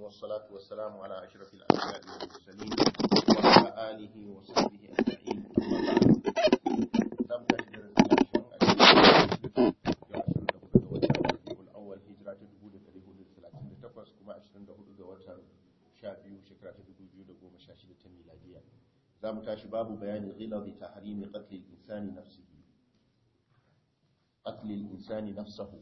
والصلاة والسلام على أشرف الأنبياء والمرسلين وعلى آله وصحبه أجمعين أما بعد لم تجد الأول هجرة تدبود تريبود الثلاثين تقص كما أشرن دهود دواتر شابيو شكرة تدبود دقوم شاشدة ميلادية زام تاشي باب بيان غلظ تحريم قتل الإنسان نفسه قتل الإنسان نفسه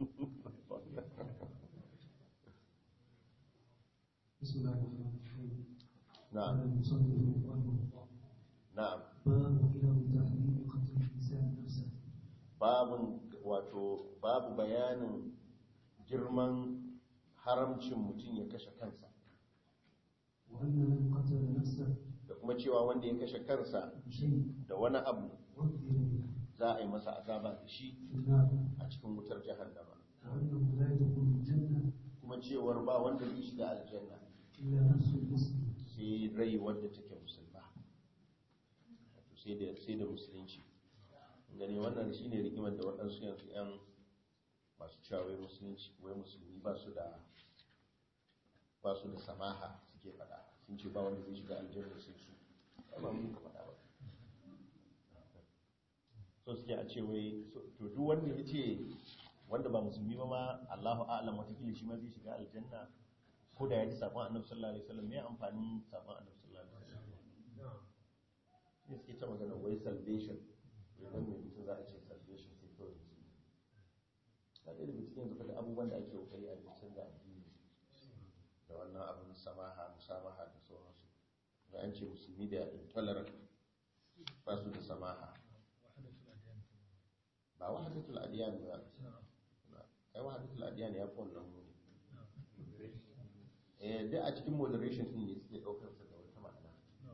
بسم الله الرحمن الرحيم نعم قال المصنف رحمه الله نعم باب كلام تحريم قتل الانسان نفسه babin wato babu bayanin girman haramcin mutum ya kashe kansa وان من قتل نفسه da kuma cewa wanda ya kashe kansa بشيء da wani abu عذب به za a yi masa azaba da shi في النار a cikin wutar jahannama وانه لا يدخل الجنه kuma cewar ba wanda zai shiga aljanna الا نفس المسلم sai rai wadda take musulma wato sai da sai da musulunci gane wannan shine rigimar da waɗansu yanzu yan masu cewa wai musulunci wai musulmi ba su da ba su da samaha suke faɗa sun ce ba wanda zai shiga aljanna sai su ba mun ka faɗa ba so suke a ce wai so- to duk wanda ya ce wanda ba musulmi ba ma Allahu a'lam watakila shi ma zai shiga aljanna ko da ya ji sabon annabi sallallahu alaihi wasallam me amfanin sabon annabi sallallahu alaihi wasallam ne suke ta magana wai salvation wai dan mai mutum za a ce salvation sai kawai musulmi ta ɗaya daga cikin yanzu faɗi abubuwan da ake kokari a jikin da addini da wannan abin samaha musamaha da sauransu da an ce musulmi da intolerant ba su da samaha ba wahadatul adiyan ba ai wahadatul adiyan ya fi wannan muni eh duk a cikin moderation din ne suke daukar sa da wata ma'ana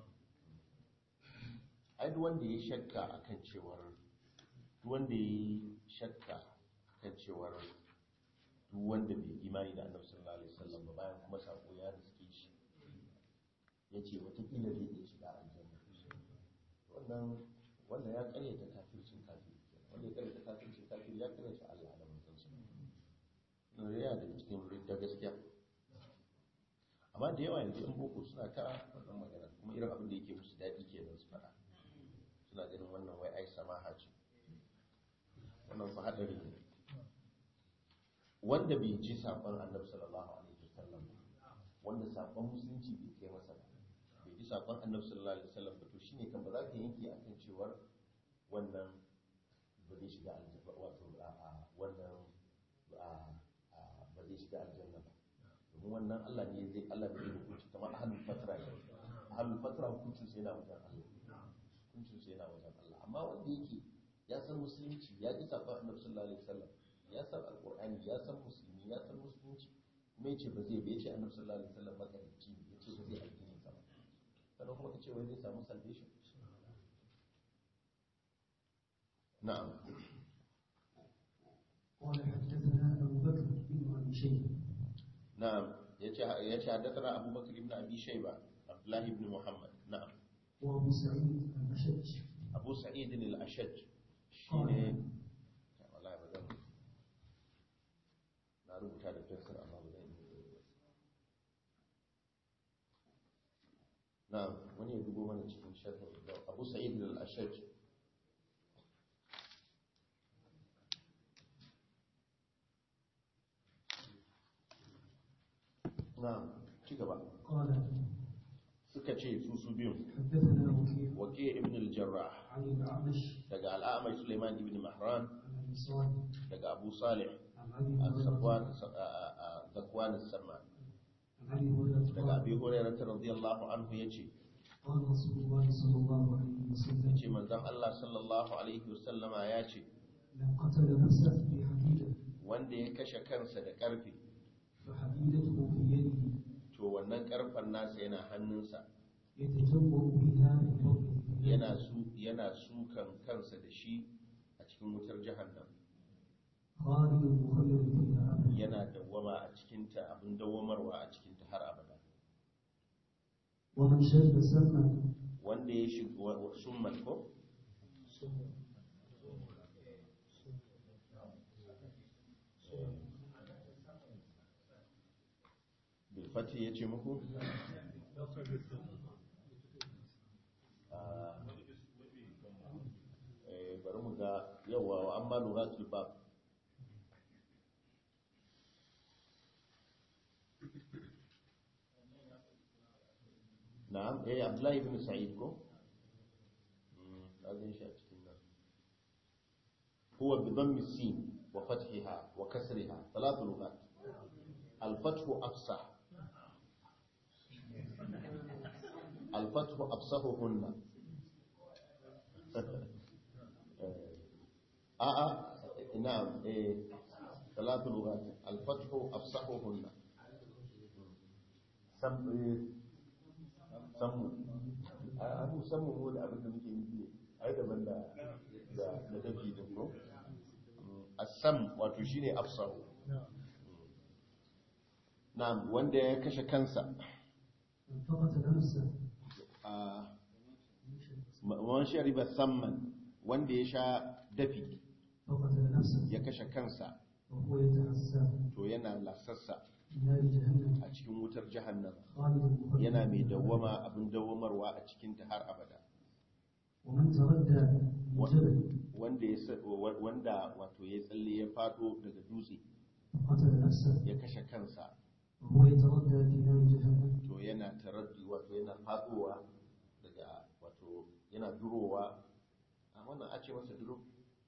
ai duk wanda ya shakka akan cewar duk wanda ya shakka akan cewar duk wanda bai imani da annabi sallallahu alaihi wasallam ba bayan kuma sako ya riske shi yace watakila zai iya shiga aljanna wannan wannan ya karyata kafircin kafiri wanda ya karyata kafircin kafiri ya karyata Allah da manzansa ne ya daga cikin ridda gaskiya amma da yawa yanzu in boko suna ta wannan magana kuma irin abin da yake musu daɗi kenan su faɗa suna ganin wannan wai ai samaha ce wannan fa hadari ne wanda bai ji saƙon annabi sallallahu alaihi wasallam ba wanda saƙon musulunci bai kai masa ba bai ji saƙon annabi sallallahu alaihi wasallam ba to shine kan ba za ka yanke akan cewar wannan ba zai shiga aljanna wato a a wannan a a ba zai shiga aljanna ba domin wannan Allah ne zai Allah ne zai hukunci kamar ahlul fatra ne ahlul fatra hukuncin sai yana wajen Allah hukuncin sai yana wajen Allah amma wanda yake ya san musulunci ya ji saƙon annabi sallallahu alaihi wasallam ya san alqur'ani ya san musulmi ya san musulunci kuma yace ba zai bai ce annabi sallallahu alaihi wasallam makarici ne yace ba zai addini sa ba sannan kuma kace wai zai samu salvation na'am قال حدثنا ابو بكر بن ابي شيبه نعم يتي حدثنا أبو بكر بن أبي شيبة عبد الله بن محمد نعم وابو سعيد الاشج أبو سعيد الأشج شيني والله بدل na rubuta da fensir amma ba zan yi na'am wani ya dubo mana cikin sharhin da Abu Sa'id al-Ashaj na'am ci gaba قال suka ce su su biyun حدثنا وكيع wake ibn al-jarrah عن الاعمش daga al'amai suleiman ibn mahran عن ابي صالح daga abu salih عن ابي هريره al-safwan zakwan as-samman عن ابي هريره daga قال abi hurairah radiyallahu anhu yace قال رسول الله صلى الله عليه وسلم yace manzon Allah sallallahu alaihi wasallama yace من قتل نفسه بحديده wanda ya kashe kansa da karfe فحديدته في يده to wannan karfen nasa yana hannunsa يتجوع بها من فوق yana su yana sukan kansa da shi a cikin wutar jahannam خالد مخلد فيها ابدا yana dawwama a cikinta abin dawwamarwa a cikinta har abada ومن شرب سما wanda ya shiga summan ko bil fati ya ce muku Ah, eh, bari mu ga yawa wa amma lura bab na'am eh abdullahi ibn sa'id ko mm azin shi a cikin nan huwa bi dhammi sin wa fathiha wa kasriha thalathu lughat al-fathu afsah al-fathu afsahuhunna a a na'am eh thalathu lughat al-fathu afsahuhunna sam sammu a mu sammu mu da abin da muke nufi ai daban da da da dafi din ko asam wato shine afsahu na'am wanda ya kashe kansa فقط نفسه a man shariba samman wanda ya sha dafi فقط نفسه ya kashe kansa وهو يتعسى to yana lasassa في نار جهنم a cikin wutar jahannam خالدا مخلدا yana mai dawwama abin dawwamarwa a cikin ta har abada ومن تردى من جبل wanda ya sa- wa- wanda wato ya tsalle ya fado daga dutse فقتل نفسه ya kashe kansa وهو يتردى في نار جهنم to yana taraddi wato yana fadowa daga wato yana durowa a wannan a ce masa duro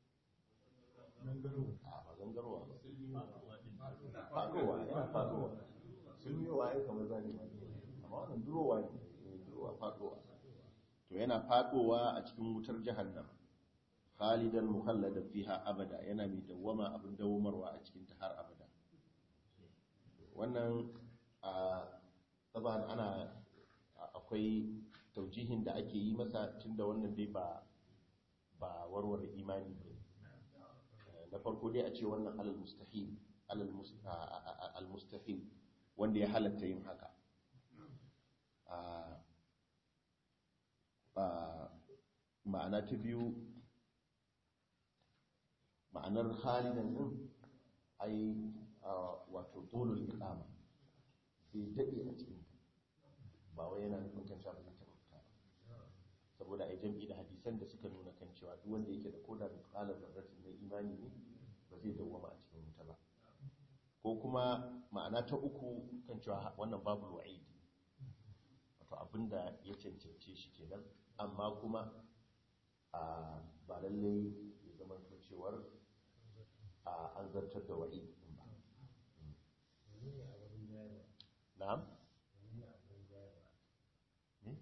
a ba zangarowa ba fadowa yana fadowa sulmiyowa ya kamar zane ma amma wannan durowa ne eh, durowa fadowa to yana fadowa a cikin wutar jahannam khalidan muhalladan fiha abada yana mai dawwama abin dawwamarwa a cikin ta har abada wannan a taban ana akwai taujihin da ake yi masa tunda wannan dai ba ba warware imani ba na farko dai a ce wannan alal mustahil alal mus- a- a- a- al mustahil wanda ya halatta yin haka a- a- ma'ana ta biyu ma'anar halinan din ai a, wato dolul iqama sai dade a cikin ba wai yana nufin kan cewa ba zai taɓa fita ba saboda ai jam'i da hadisan da suka nuna kan cewa duk wanda yake da koda da kalar zarratin na imani ne ba zai dawwama a cikin wuta ba ko kuma ma'ana ta uku kan cewa wannan babu wa'id wato abinda ya cancance shi kenan amma kuma a ba lallai ya zama to cewar a an zartar da wa'id din ba na'am ne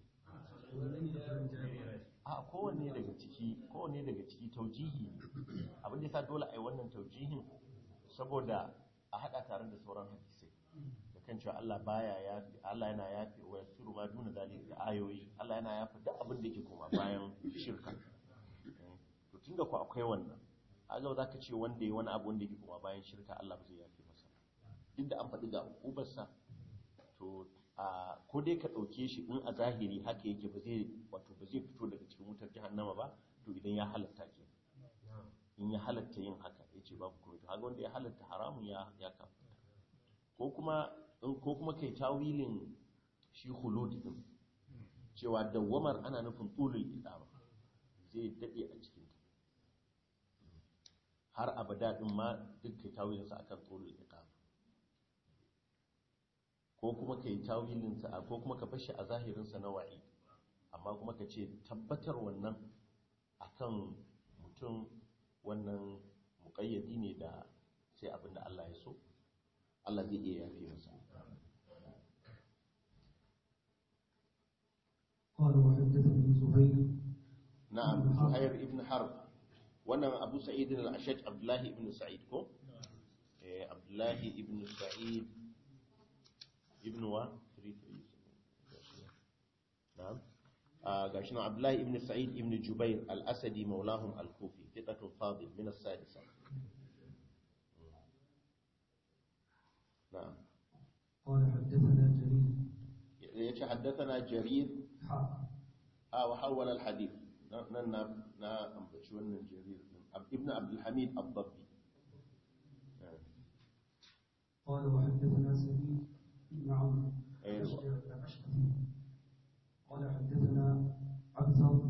a kowanne daga ciki kowanne daga ciki taujihi ne abin da yasa dole a yi wannan taujihin saboda a hada tare da sauran hadisai da kan cewa Allah baya yafi Allah yana yafi wa yasiru ma duna zalika da ayoyi Allah yana yafi duk abin da yake koma bayan shirka to tunda ku akwai wannan aga za ka ce wanda ya wani abu wanda yake koma bayan shirka Allah ba zai yafi masa duk da an faɗi ga ubarsa to a ko dai ka ɗauke shi in a zahiri haka yake ba zai wato ba zai fito daga cikin wutar jahannama ba to idan ya halatta ke in ya halatta yin haka ya ce babu kuma to haka wanda ya halatta haramun ya ya kafa ko kuma in ko kuma kai tawilin shi hulud din cewa dawwamar ana nufin tulul idama zai dade a cikin ta har abada din ma duk kai tawilin sa akan tulul idama ko kuma ka yi tawilinsa ko kuma ka bashi a zahirinsa na wa'i amma kuma ka ce tabbatar wannan akan mutum wannan muƙayyadi ne da sai abinda Allah ya so Allah zai iya yafe masa قال وحدثني زهير na'am Zuhair ibn Harb wannan Abu Sa'id al-Ashaj Abdullahi ibn Sa'id ko eh Abdullahi ibn Sa'id ibn wa na'am آه قاشنا عبد الله ابن سعيد ابن جبير الأسدي مولاهم الكوفي ثقة فاضل من السادسة نعم قال حدثنا جرير يتحدثنا جرير حاء آه وحول الحديث نا نا نا أمبتشون جرير ابن عبد الحميد الضبي قال وحدثنا سعيد بن عمرو أيوة. الأشقفي قال حدثنا عبثر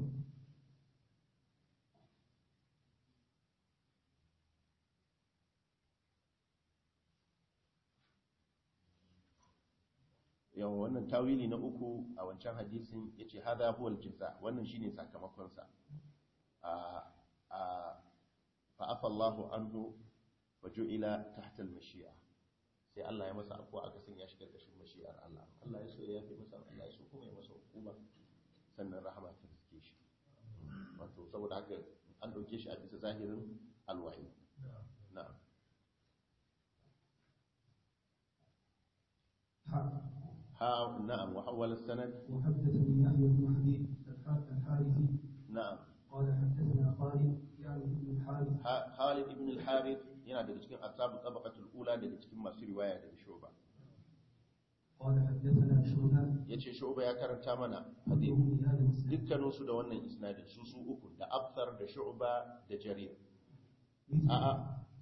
yawan wannan tawili na uku a wancan hadisin ya ce hada huwal jaza wannan shine sakamakonsa a a fa'afa Allahu anhu wa ju'ila tahta al-mashi'a sai Allah ya masa afuwa aka sanya shi karkashin mashi'ar Allah Allah ya so ya yafe masa Allah ya so kuma ya masa hukuma sannan rahama ta riske shi wato saboda haka an dauke shi a bisa zahirin alwahi na'am حا ha na'am wa hawala sanad وحدثني يحيى بن حبيب الح- الحارثي na'am قال حدثنا خالد يعني بن الحارث Ha- Khalid ibn al-Harith yana daga cikin ashabu tabaqatul ula daga cikin masu riwaya daga Shu'ba قال حدثنا شعبة yace Shu'ba ya karanta mana hadisi كلهم بهذا الإسناد dukkanin su da wannan isnadin su su uku da Abthar da Shu'ba da Jarir مثل a'a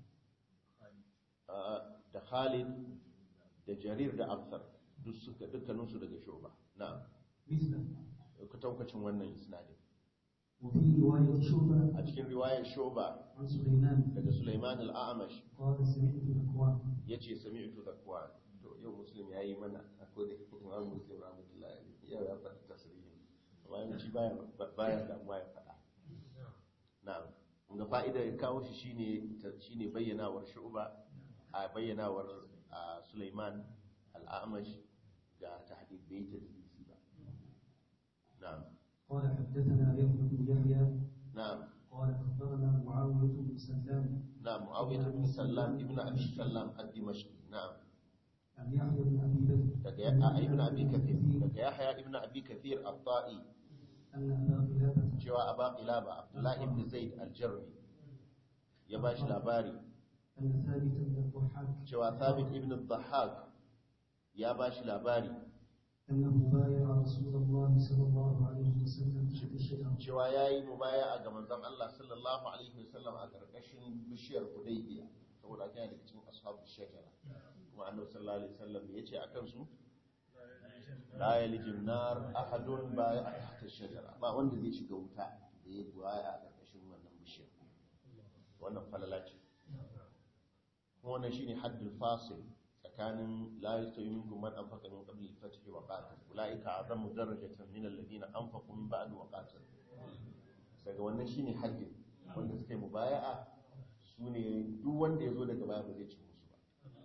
a'a, da Khalid da Jarir da Abthar duk suka dukkanin su daga Shu'ba na'am مثله ku taukacin wannan isnadin وفي رواية شعبة a cikin riwayar Shu'ba عن سليمان daga Sulaiman al-A'mash قال سمعت ذكوان yace sami'tu zakwan to yau muslim yayi mana akwai da imam muslim rahmatullahi alaihi yau ya faɗi tasrihin amma yanci baya baya damuwa ya faɗa na'am ga fa'idar ya kawo shi shine ta- shine bayyanawar shu'ba a bayyanawar a Sulaiman al-A'mash ga tahdid bai tadlisi ba na'am قال حدثنا يحيى بن يحيى na'am قال أخبرنا معاوية بن سلام na'am Muawiyah ibn Sallam ibn Abi Sallam ad-Dimashqi na'am عن يحيى بن أبي بكر daga ya ibn Abi Kathir daga Yahya ibn Abi Kathir at-Ta'i أن أبا قلابة cewa aba qilaba abdullahi ibn zaid al-jarmi ya ba shi labari أن ثابت بن الضحاك cewa thabit ibn al-dhahhak ya ba shi labari أنه بايع رسول الله صلى الله عليه وسلم تحت الشجرة cewa yayi mubaya'a ga manzon Allah sallallahu alaihi wasallam a karkashin bishiyar hudaybiya saboda kana daga cikin ashabu shajara kuma annabi sallallahu alaihi wasallam ya ce akan su la yalijin nar ahadun baya'a tahta shajara ba wanda zai shiga wuta da ya buwaya a karkashin wannan bishiyar wannan falala ce kuma wannan shine haddul fasil tsakanin la yastawi minkum man anfaqa min qabli al-fath wa qatal ulaika azamu darajatan min alladhina anfaqu min ba'd wa qatal daga wannan shine haddin wanda suka yi mubaya'a sune duk wanda yazo daga baya ba zai ci musu ba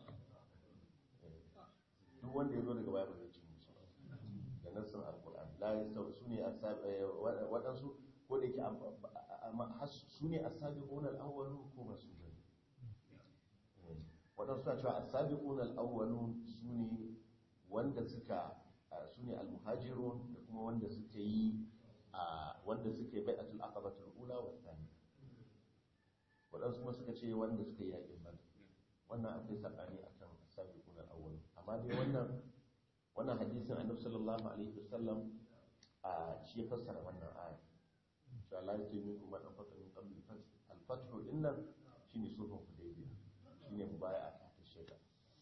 duk wanda yazo daga baya ba zai ci musu ba da nassin alquran la yastawi sune asabi wadansu ko da yake amma sune asabiquna al-awwalun ko ba su bane waɗansu suna cewa asabiqun al-awwalun sune wanda suka sune al-muhajirun da kuma wanda suka yi wanda suka yi bai'atul aqabatul ula wa thani waɗansu kuma suka ce wanda suka yi yaƙin badr wannan akwai sabani akan asabiqun al-awwalun amma dai wannan wannan hadisin annabi sallallahu alaihi wasallam a shi ya fassara wannan aya cewa la yatiminkum man anfaqa min qabli al-fath al-fath dinnan shine sulhun hudaybiya shine mubaya'a ta shekara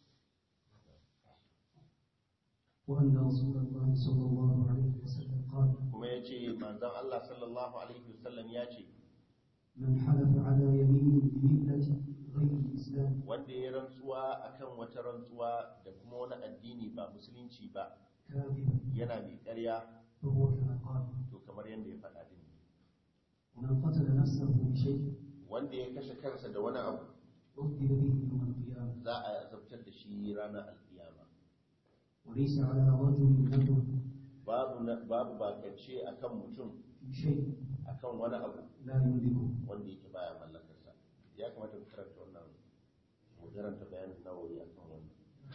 وأن رسول الله صلى الله عليه وسلم قال kuma ya ce manzan Allah sallallahu Alaihi wasallam ya ce من حلف على يمين بملة غير الإسلام wanda ya rantsuwa akan wata rantsuwa da kuma wani addini ba musulunci ba كاذبا yana mai ƙarya فهو كما قال to kamar yadda ya faɗa din ne ومن قتل نفسه بشيء wanda ya kashe kansa da wani abu عذب به يوم القيامة za a azabtar da shi ranar alkiyama وليس على رجل نذر babu na- babu bakance akan mutum في شيء akan wani abu لا يملكه wanda yake baya mallakarsa ya kamata mu karanta wannan mu karanta bayanin nawawi akan wannan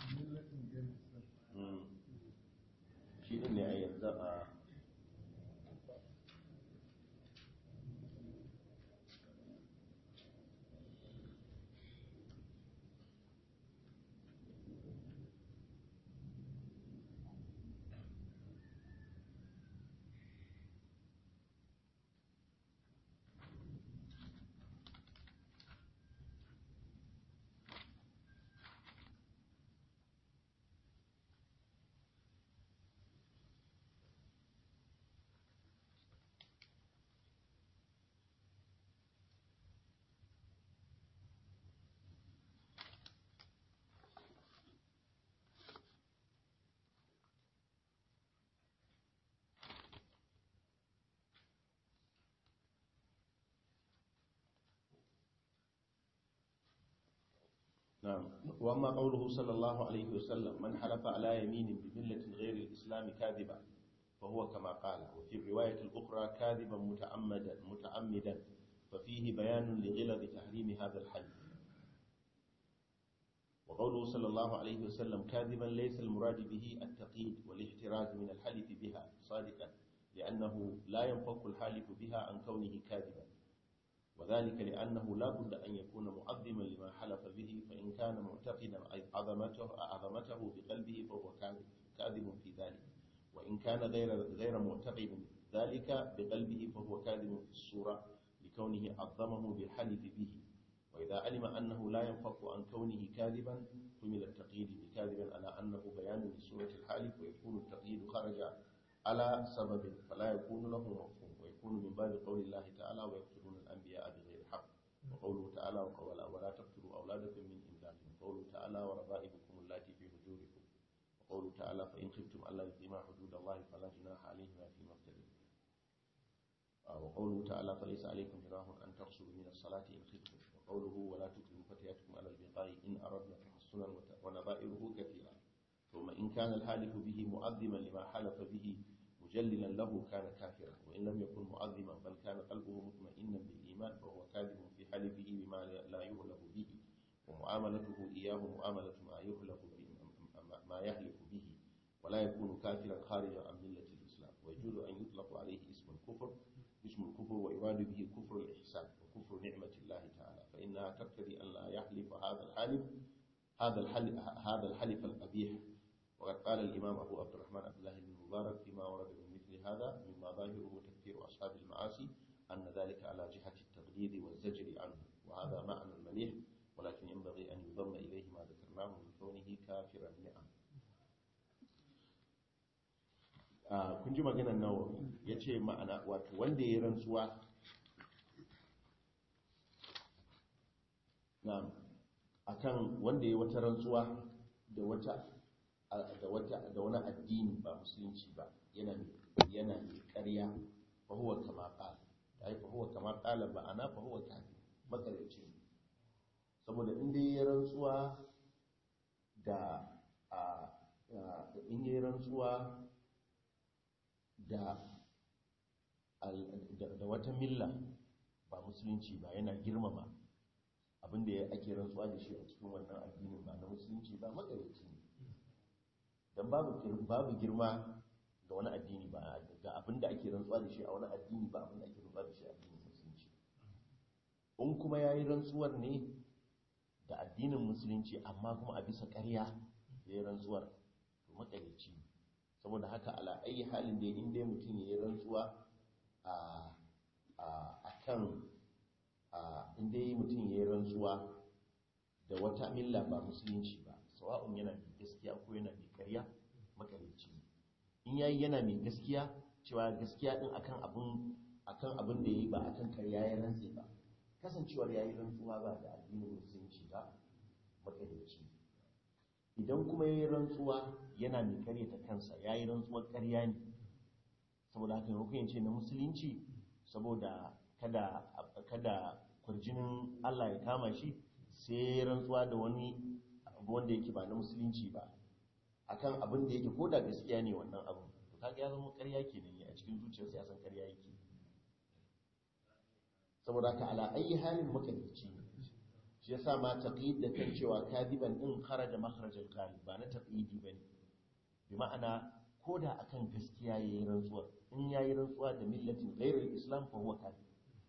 Mm. shi din ne a yanzu a نعم وأما قوله صلى الله عليه وسلم من حلف على يمين بملة غير الإسلام كاذبا فهو كما قال وفي الرواية الأخرى كاذبا متعمدا متعمدا ففيه بيان لغلظ تحريم هذا الحلف وقوله صلى الله عليه وسلم كاذبا ليس المراد به التقييد والاحتراز من الحلف بها صادقا لأنه لا ينفك الحالف بها عن كونه كاذبا وذلك لأنه لا بد أن يكون معظما لما حلف به فإن كان معتقدا عظمته عظمته بقلبه فهو كاذب كاذب في ذلك وإن كان غير غير معتقد ذلك بقلبه فهو كاذب في الصورة لكونه عظمه بالحلف به وإذا علم أنه لا ينفك عن كونه كاذبا حمل التقييد بكاذبا على أنه بيان لصورة الحالف ويكون التقييد خرج على سبب فلا يكون له مفهوم ويكون من باب قول الله تعالى ويقتلون الأنبياء بغير حق وقوله تعالى وقولا ولا تقتلوا أولادكم من إملاق وقوله تعالى وربائبكم اللاتي في حجوركم وقوله تعالى فإن خفتم ألا يقيما حدود الله فلا جناح عليهما فيما افتدوا وقوله تعالى فليس عليكم جناح أن تقصروا من الصلاة إن خفتم وقوله ولا تكرهوا فتياتكم على البغاء إن أردنا تحصنا ونظائره كثيرة ثم إن كان الحالف به معظما لما حلف به مجللا له كان كافرا وإن لم يكن معظما بل كان قلبه مطمئنا بالإيمان فهو كاذب في حلفه بما لا يهلك به ومعاملته إياه معاملة ما يهلك به ما يهلك به ولا يكون كافرا خارجا عن ملة الإسلام ويجوز أن يطلق عليه اسم الكفر اسم الكفر ويراد به كفر الإحسان وكفر نعمة الله تعالى فإنها تقتضي أن لا يحلف هذا الحالف هذا الحلف هذا الحلف القبيح وقد قال الإمام أبو عبد الرحمن عبد الله بن المبارك فيما ورد من مثل هذا مما ظاهره تكفير أصحاب المعاصي أن ذلك على جهة التغليظ والزجر عنه وهذا معنى المليح ولكن ينبغي أن يضم إليه ما ذكرناه من كونه كافرا نعم kun ji maganar nawawi ya ce ma'ana wato wanda ya rantsuwa na akan wanda ya wata rantsuwa da wata da wata da wani addini ba musulunci ba yana yana ƙarya fa huwa kama qala ai fa huwa kama qala ba ana fa huwa kafi makarici saboda in dai ya rantsuwa da a in ya rantsuwa da da wata milla ba musulunci ba yana girmama abinda ya ake rantsuwa da shi a cikin wannan addinin ba na musulunci ba makarici ne don babu girma ga wani addini ba ga abinda ake rantsuwa da shi a wani addini ba abinda ake rantsuwa da shi a addinin musulunci in kuma ya yi rantsuwar ne da addinin musulunci amma kuma a bisa ƙarya ya yi rantsuwar to makarici saboda haka ala ayi halin da in dai mutum ya yi rantsuwa a kan in dai mutum ya yi rantsuwa da wata milla ba musulunci ba sawa'un yana mai gaskiya ko yana mai karya makarici in yayi yana mai gaskiya cewa gaskiya din akan abun akan abin da yayi ba akan karya ya rantse ba kasancewar yayi rantsuwa ba da addinin musulunci ba makarici idan kuma yayi rantsuwa yana mai karyata kansa yayi rantsuwar karya ne saboda haka rukun ce na musulunci saboda kada kada kurjinin Allah ya kama shi sai rantsuwa da wani abu wanda yake ba na musulunci ba akan abin da yake koda gaskiya ne wannan abu to kaga ya zama ƙarya kenan ne a cikin zuciyarsa ya san ƙarya yake saboda ka ala ayi halin makarici shi yasa ma taqid da kan cewa kadiban din kharaja makharajal qalib ba na taqidi bane bi ma'ana koda akan gaskiya yayin rantsuwa in yayi rantsuwa da millatin ghairul islam fa huwa kadib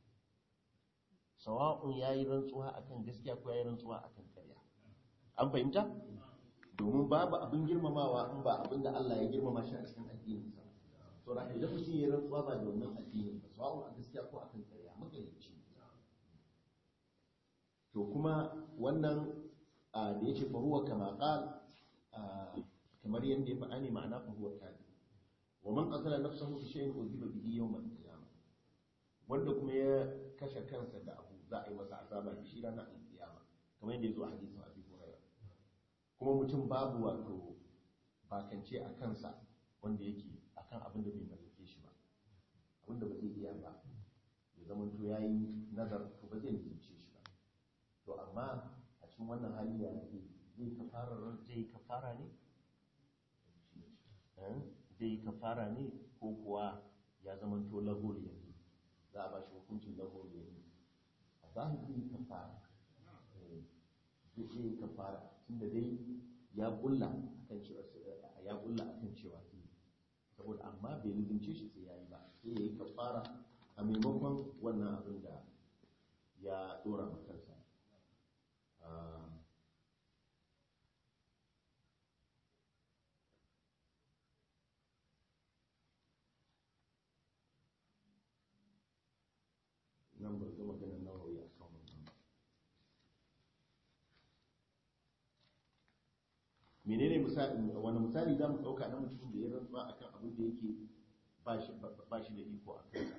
sawa'un yayi rantsuwa akan gaskiya ko yayi rantsuwa akan ƙarya an fahimta domin babu abin girmamawa in ba abin da Allah ya girmama shi a cikin addinin sa to da idan mutum yayi rantsuwa ba da wannan addinin ba sawa'un a gaskiya ko akan ƙarya magalici to kuma wannan da yace fa huwa kama qal kamar yanda ya faɗa ne ma'ana fa huwa kadib wa man qatala nafsahu bi shay'in udhiba bihi yawm al-qiyamah wanda kuma ya kashe kansa da abu za a yi masa azaba da shi ranar alkiyama kamar yadda ya zo a hadisin abi huraira kuma mutum babu wato bakance a kansa wanda yake akan abin da bai mallake shi ba abin da ba zai iya ba ya zama to yayi nazar to ba zai nufince shi ba to amma a cikin cikin wannan hali ya zai zai kafara zai kafara ne Eh? zai kafara ne ko kuwa ya zamanto lagol yanzu za a ba shi hukuncin lagol yanzu a zahiri kafara Eh, zai zai yi kafara tunda dai ya kulla akan cewa ya kulla akan cewa zai saboda amma bai lizince shi sai yayi ba sai yayi kafara a maimakon wannan abin da ya dora ma kansa Ah, nan ba ga maganar nawawi a kan wannan ba menene misali wani misali za mu ɗauka na mutum da ya rantsuwa akan abin da yake ba shi ba shi da iko a kansa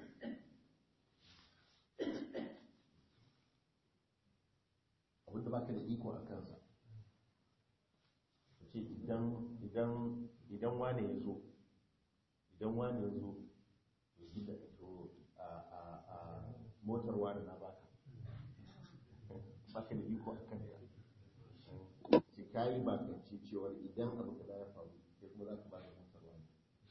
abin da baka da iko a kansa ce idan idan idan wane ya zo idan wane ya zo ya gida to a a a motar wane na baka baka da iko a kansa ce kayi bakanci cewar idan abu kaza ya faru sai kuma za ka ba da motar wane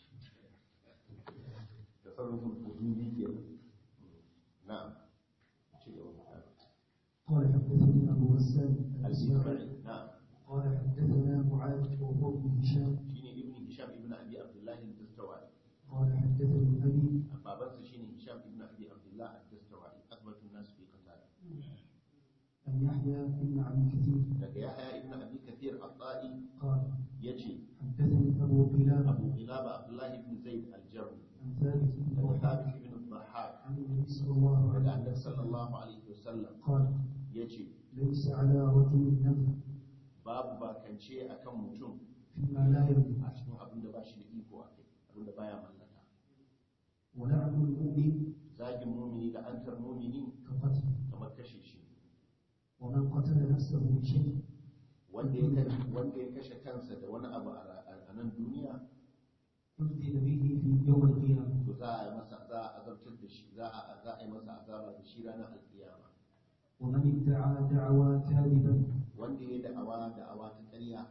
da sarrafin hududi ke na'am ci gaba mutane قال حدثني أبو غسان الأسماعي الإسماعيلي نعم قال حدثنا معاذ وهو ابن هشام شيني ابن هشام ابن ابي عبد الله الدستوائي قال حدثني أبي بابنس شيني هشام ابن ابي عبد الله الدستوائي اثبت الناس في قتاله أن يحيى بن أبي كثير daga yahya ibn abi kathir at-ta'i قال yace حدثني أبو قلابة abu qilaba abdullah ibn zaid al-jarmi عن ثابت بن daga وهب thabit ibn al-dhahhak عن النبي صلى الله daga عليه annabi وسلم sallallahu alaihi wasallam قال yace ليس على رجل نذر babu bakance akan mutum فيما لا يملك a cikin abin da ba shi da iko a kai abin da baya mallaka ولعن المؤمن zagin mumini da antar mumini كقتل kamar kashe shi ومن قتل نفسه بشيء wanda ya kashe wanda ya kashe kansa da wani abu a ra- a nan duniya عذب به في يوم القيامة to za a yi masa za a azabtar da shi za a za a yi masa azaba da shi ranar alkiyama ومن ادعى دعوى كاذبا wanda ya da'awa da'awa ta ƙarya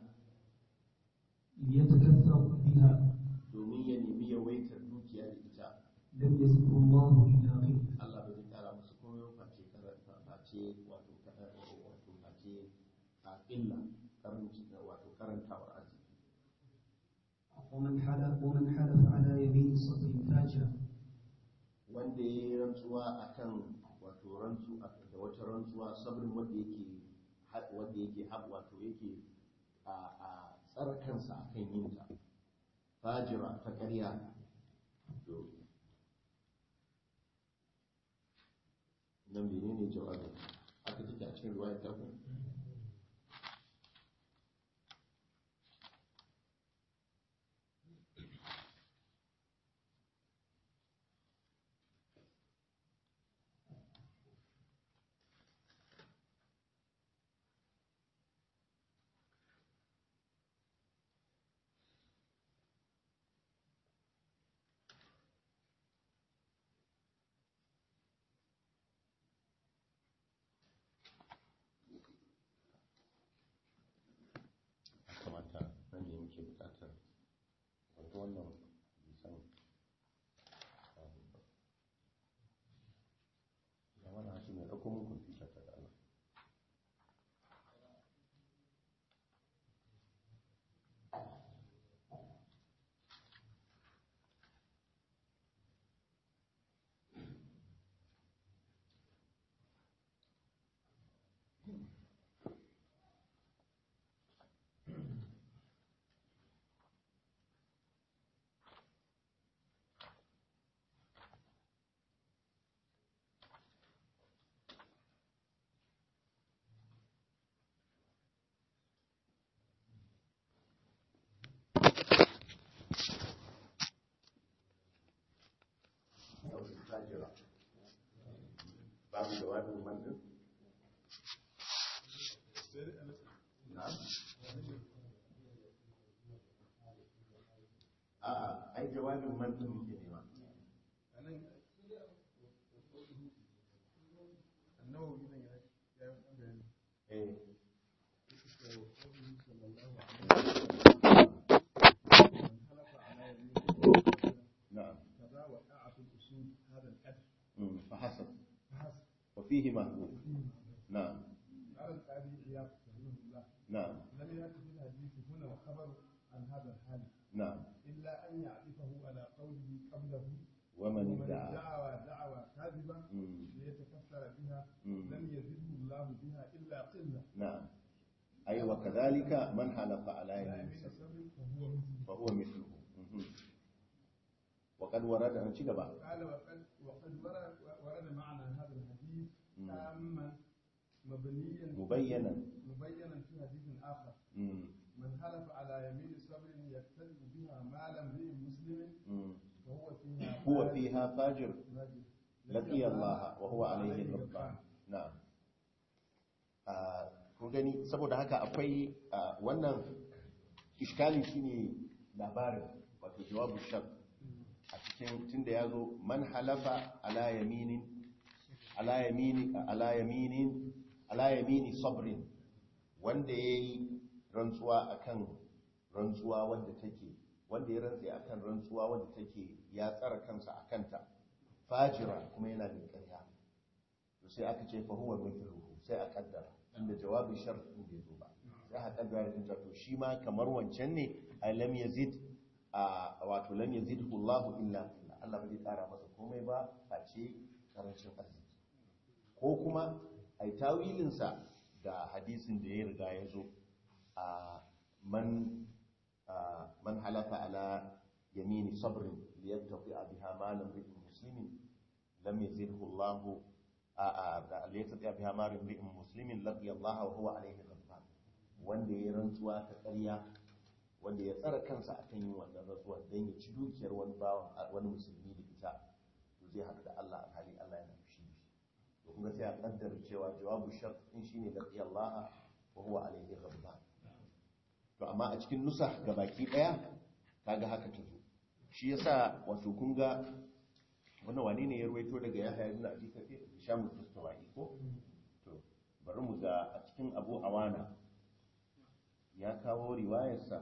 ليتكثر بها domin ya nemi yawaitar dukiya da ita لم يزده الله إلا غنى Allah ba zai kara musu komai ba face karanta face wato ka- wato face a illa karanci wato karantawar arziki ومن حلف ومن حلف على يمين صدر فاجر wanda ya yi rantsuwa akan wato rantsu da wata rantsuwa sabrin wanda yake ha- wanda yake hab wato yake a a tsara kansa akan yin ta fajira ta ƙarya to nan menene jawabin aka take a cikin riwayar ta ku ya kamata nan ne muke bukatar wato wannan bisan ya mana hashi mai ɗauko mun kwamfuta ta da Allah fajira babu jawabin mandin na'am a'a ai jawabin mandin muke nema النووي هنا يا يا eh na'am كذا وقع في الأصول هذا القدر mm, فحسب فحسب وفيه محذوف نعم قال القاضي عياض رحمه الله نعم لم يأتي في الحديث هنا الخبر عن هذا الحال نعم إلا أن يعرفه على قوله قبله ومن ومن ادعى ادعى دعوى كاذبة مم. ليتكفر بها مم. لم يزده الله بها إلا قلة نعم أي وكذلك من حلف على لا يمين يمين سبع سبب فهو مثله فهو مثله مهم. وقد ورد أن شكبا قال وقد وقد ورد ورد معنى هذا الحديث مم. تاما مبنيا مبينا مبينا في حديث آخر مم. من حلف على يمين صبر يقتدي بها مال امرئ مسلم مم. فهو فيها هو فيها فاجر فاجر. لقي الله وهو عليه غضبان na'am a kun gani saboda haka akwai a, wannan iskali shine labarin wato jawabu shak a cikin tunda ya zo man halafa ala yaminin ala yamini ala yaminin ala yamini sabrin wanda yayi rantsuwa akan rantsuwa wanda take wanda ya rantsa akan rantsuwa wanda take ya tsara kansa akanta fajira kuma yana da ƙarya to sai aka ce fa huwa mithluhu sai a kaddara inda jawabin shart din bai zo ba sai aka kaddara din to shi ma kamar wancan ne ay lam yazid a wato lam yazidhu Allah illa illa Allah bai kara masa komai ba face karancin arziki ko kuma ai tawilin sa da hadisin da ya riga ya zo a man a, man halafa ala yamini sabrin liyattafi biha malam ri'in muslimin lam yazidhu Allah laysa ya biha marin ri'in muslimin laqiya Allah wa huwa alayhi ghadban wanda ya rantsuwa ta ƙarya wanda ya tsara kansa akan yin wannan rantsuwa dan ya ci dukiyar wani bawan wani musulmi da ita to zai haɗu da Allah alhali Allah yana fushi da shi to kuma sai a kaddara cewa jawabu shart din shine laqiya Allah wa huwa alayhi ghadban to amma a cikin nusa gabaki daya kaga haka ta zo shi yasa wato kun ga wannan wane ne ya ruwaito daga ya hayar na ajiyar kafe shamu tustawai ko to bari mu ga a cikin abu awana ya kawo riwayarsa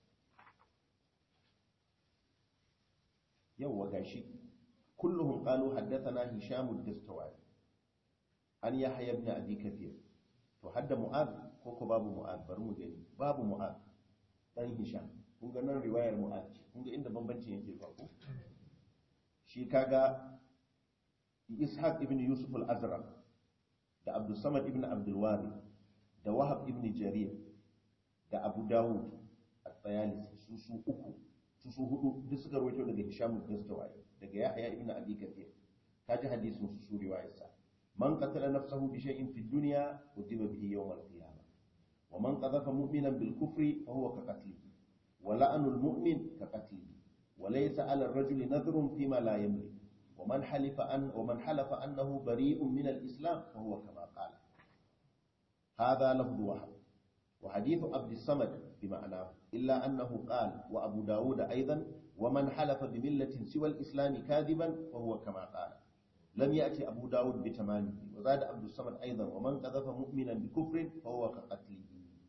yawwa gashi kulluhum qalu haddathana hisham ad-dastawai an yahya ibn abi kathir to hadda mu'ad ko ko babu mu'ad bari mu gani babu mu'ad dan hisham kun ga nan riwayar mu'ad ce kun ga inda bambancin yake zuwa ko shi kaga ishaq ibn yusuf al-azraq da abdul samad ibn abdul wari da wahab ibn jarir da abu dawud at-tayalisi su su uku su su hudu duk suka rawaito daga hisham al-dastawai daga yahya ibn abi kathir kaji hadisin su su riwayarsa man qatala nafsahu bi shay'in fi dunya udiba bihi yawm al-qiyamah wa man qadhafa mu'minan bil kufri fa huwa ka qatlihi wa la'anul mu'min ka qatlihi وليس على الرجل نذر فيما لا يملك ومن حلف أن ومن حلف أنه بريء من الإسلام فهو كما قال هذا لفظ وحد وحديث عبد الصمد بمعناه إلا أنه قال وأبو داود أيضا ومن حلف بملة سوى الإسلام كاذبا فهو كما قال لم يأتي أبو داود بتمامه وزاد عبد الصمد أيضا ومن قذف مؤمنا بكفر فهو كقتله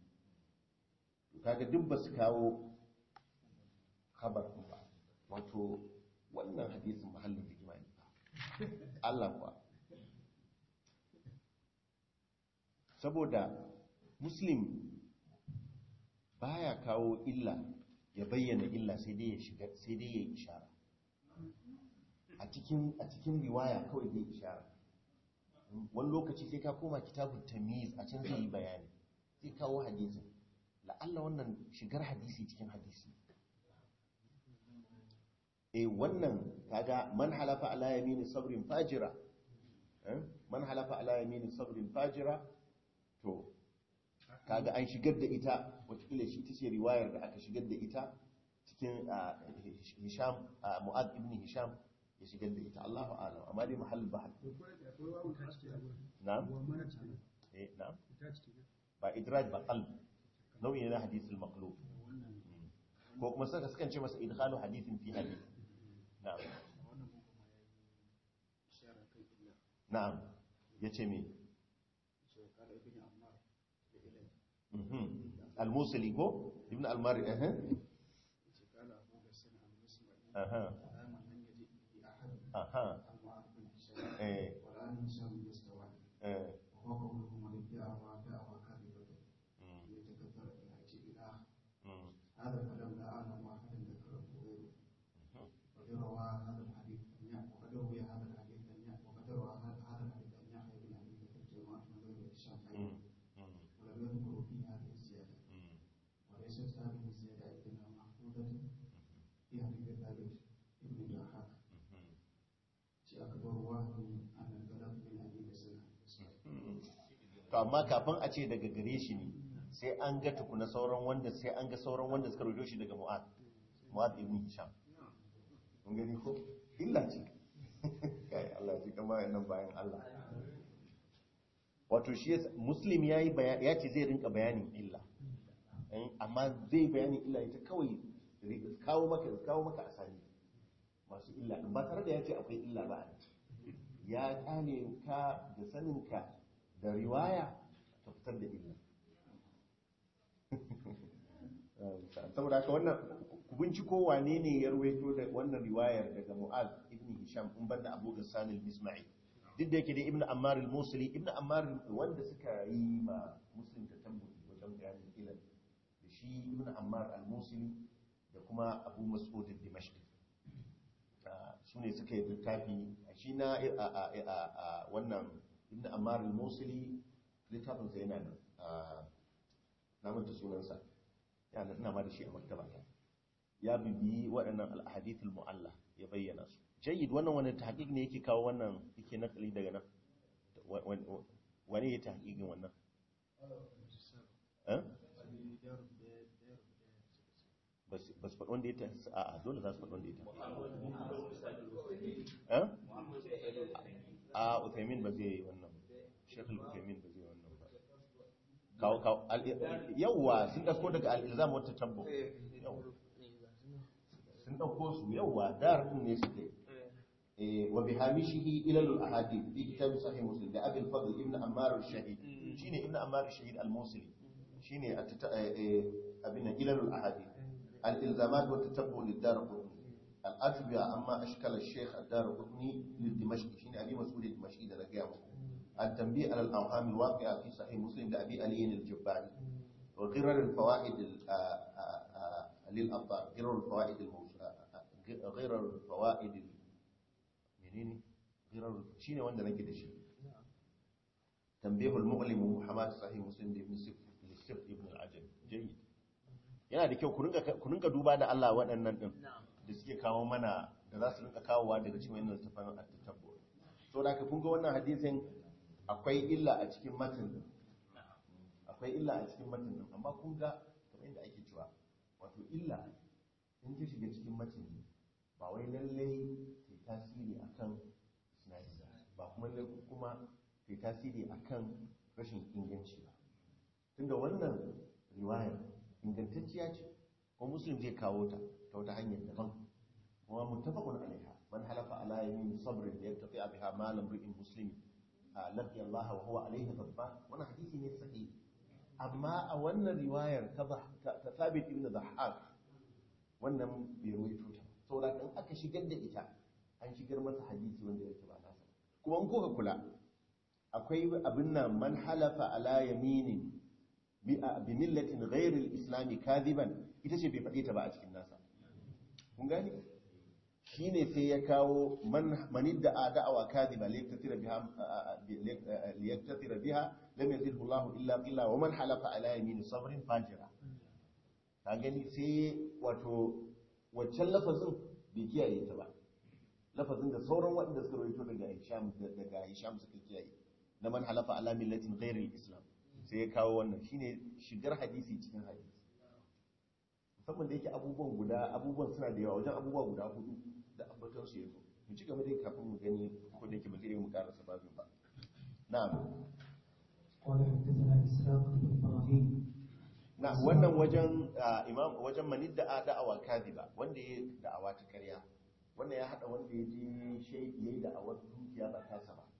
kaga duk ba su kawo khabar ba wato wannan hadisin mahallin rigima ne Allah kuwa saboda muslim baya kawo illa ya bayyana illa sai dai ya shiga sai dai ya ishara a cikin a cikin riwaya kawai zai ishara wani lokaci sai ka koma kitabun tamiz a can zai yi bayani zai kawo hadisin la'alla wannan shigar hadisi cikin hadisi eh wannan kaga man halafa ala yamini sabrin fajira man halafa ala yamini sabrin fajira to kaga an shigar da ita wataƙila shi ta ce riwayar da aka shigar da ita cikin hisham mu'ad ibn hisham ya shigar da ita Allahu a'lam amma dai mahall bahal na'am eh na'am ba idraj ba qalb nau'i ne na hadithul maqlub ko kuma saka sukan ce masa idkhalu hadithin fi hadith na'am na'am yace me al-musili ko ibn al-mari eh aha aha eh والآن هشام يستوعب eh وهو قولهم والدعوى دعوى كاذبة mm, يتكثر الحج إله mm, هذا الكلام لا أعلم أحدا ذكره غيره mhm. وقد روى هذا الحديث عن يحيى وقد روي هذا الحديث عن يحيى وقد روى هذا هذا الحديث عن يحيى بن أبي بكر جماعة من غير هشام Mm, أيضا mm, ولم يذكروا في هذه الزيادة mm. وليست هذه الزيادة عندنا محفوظة في حديث ثابت ابن ضحاك Mhm. في أكبر واحد أن البلد من أبي بسنة to amma kafin a ce daga gare shi ne sai an ga tukuna sauran wanda sai an ga sauran wanda suka rojo shi daga mu'ad mu'ad ibn hisham mun gani ko illa ce kai Allah ya ji kama nan bayan Allah wato shi yasa- muslim yayi bayani ya ce zai rinka bayanin illa Eh, amma zai bayanin illa ita kawai ri- kawo maka kawo maka asali masu illa din ba tare da ya ce akwai illa ba a nan. ya kyale ka da saninka da riwaya ta fitar da illa saboda haka wannan ku binciko wane ne ya ruwaito da wannan riwayar daga mu'az ibn hisham in banda abu gassan al-misma'i duk da yake da ibn ammar al-musli ibn ammar wanda suka yi ma muslim ta tambayi wajen bayanin ilal da shi ibn ammar al-musli da kuma abu mas'ud al-dimashqi su ne suka yi littafi shi na a- a- a- a wannan ibn ammar al-musili littafinsa yana nan a namanta sunansa yana ina ma da shi a maktaba ta ya bibiyi waɗannan al-ahadith al-mu'alla ya bayyana su jayyid wannan wani tahqiq ne yake kawo wannan yake nakali daga nan Wa- wa- wani ya tahqiqin wannan eh bas bas faɗi wanda ya ta a a dole za su faɗi wanda ya ta eh a Uthaymin ba zai yi wannan Sheikh Uthaymin ba zai yi wannan ba kawo kawo al- yawwa sun dauko daga al-ilzam wata tabbo sun dauko su yawwa dar din ne suke eh wa bihamishihi ila al-ahadith fi kitab sahih muslim da abul fadl ibn ammar al-shahid shine ibn ammar al-shahid al-musli shine at- eh, abin ila al-ahadith al-ilzamat wa tatabbu lid-dar الأتبع أما أشكال الشيخ الدار قطني للدمشقي شين أبي مسؤول الدمشقي ده لقيامه التنبيه على الأوهام الواقعة في صحيح مسلم لأبي علي الجباري وغرر الفوائد ال- آ- آ- آ- للأبطال غرر الفوائد الموس... آ- آ- غرر الفوائد ال- منين غرر شين وانا نجد شيء تنبيه المؤلم وحماس صحيح مسلم لابن سفر للسفر ابن العجل جيد yana da kyau ku rinka duba da Allah waɗannan ɗin da suke kawo mana da za su rinka kawowa daga cikin wannan littafin at-tatabbu so da ka kun ga wannan hadisin akwai illa a cikin matan din akwai illa a cikin matan din amma kun ga kamar yadda ake cewa wato illa in ta shiga cikin matan din ba wai lallai ta tasiri akan sinadi ba kuma lallai kuma ta tasiri akan rashin inganci ba tunda wannan riwayar ingantacciya ce ko muslim zai kawo ta ta wata hanyar daban kuma muttafaqun alaiha man halafa ala yamin sabrin da yattaqi biha ma lam ri'in muslim laqiya Allah wa huwa alaihi ghadban wannan hadisi ne sahihi amma a wannan riwayar ta ta Thabit ibn Dhahhak wannan bai ruwaito ta saboda in aka shigar da ita an shigar masa hadisi wanda yake ba nasa kuma in kuka kula akwai abin nan man halafa ala yaminin bi millatin ghairil islami kadiban ita ce bai faɗi ta ba a cikin nasa kun gani shine sai ya kawo man manidda da'awa kadiba liyaktatira biha liyaktatira biha lam yazilhu Allah illa qilla wa man halafa ala yamin sabrin fajira ka gani sai wato waccan lafazin bai kiyaye ta ba lafazin da sauran waɗanda suka rawaito daga Hisham daga Hisham suka kiyaye na man halafa ala millatin ghairil islam sai ya kawo wannan shine shigar hadisi cikin hadisi musamman da yake abubuwan guda abubuwan suna da yawa wajen abubuwa guda hudu da ambaton su yazo mu ci gaba dai kafin mu gani ko da yake ba zai mu karasa babin ba na'am قال حدثنا إسحاق بن إبراهيم na wannan wajen imam wajen manidda da'awa kadiba wanda ya da'awa ta ƙarya wannan ya hada wanda ya je shay yayi da'awar dukiya ba tasa ba